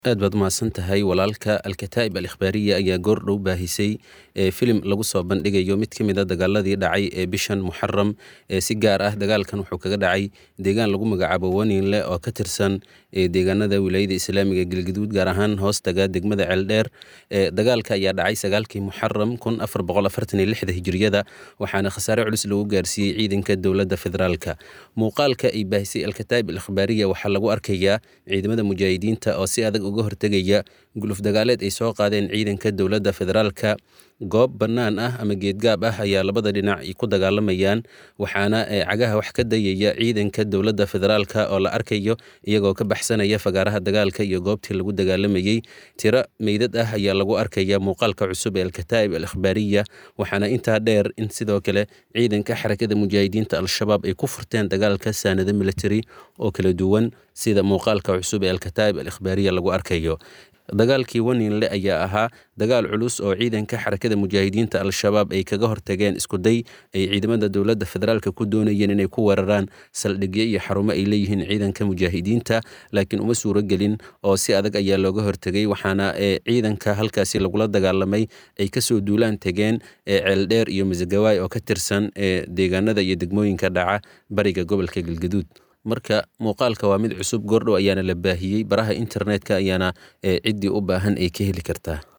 aad baad umahadsan tahay walaalka alkataa'ib al ikhbaariya ayaa goordhow baahisay filim lagu soo bandhigayo mid ka mid a dagaaladii dhacay ee bishan muxaram si gaar ah dagaalkan wuxuu kaga dhacay deegaan lagu magacaabo waninle oo ka tirsan deegaanada wilaayada islaamiga galgaduud gaar ahaan hoostaga degmada ceeldheer dagaalka ayaa dhacay sagaalkii muxaram kun afar boqol afartan iyo lixda hijriyada waxaana khasaare culus lagu gaarsiiyey ciidanka dowladda federaalka muuqaalka ay baahisay alkataa'ib al ikhbaariya waxaa lagu arkayaa ciidamada mujaahidiinta oo si adag uga hortegaya guluf dagaaleed ay soo qaadeen ciidanka dowladda federaalka goob bannaan ah ama geedgaab ah ayaa labada dhinac ku dagaalamayaan waxaana cagaha wax ka dayaya ciidanka dowladda federaalka oo la arkayo iyagoo ka baxsanaya fagaaraha dagaalka iyo goobtii lagu dagaalamayey tiro meydad ah ayaa lagu arkaya muuqaalka cusub ee alkataa'ib al ikhbaariya waxaana intaa dheer in sidoo kale ciidanka xarakada mujaahidiinta al-shabaab ay ku furteen dagaalka saanado military oo kala duwan sida muuqaalka cusub ee alkataa'ib al ikhbaariya lagu arkayo dagaalkii waninle ayaa ahaa dagaal culus oo ciidanka xarakada mujaahidiinta al-shabaab ay kaga hortageen iskuday ay ciidamada dowladda federaalka ku doonayeen inay ku weeraraan saldhigyo iyo xarumo ay leeyihiin ciidanka mujaahidiinta laakiin uma suuro gelin oo si adag ayaa looga hortegay waxaana ciidanka halkaasi lagula dagaalamay ay kasoo duulaan tegeen ceeldheer iyo masagawaay oo ka tirsan deegaanada iyo degmooyinka dhaca bariga gobolka galgaduud marka muuqaalka waa mid cusub goordhow ayaana la baahiyey baraha internetka ayaana ciddii u baahan ay ka heli kartaa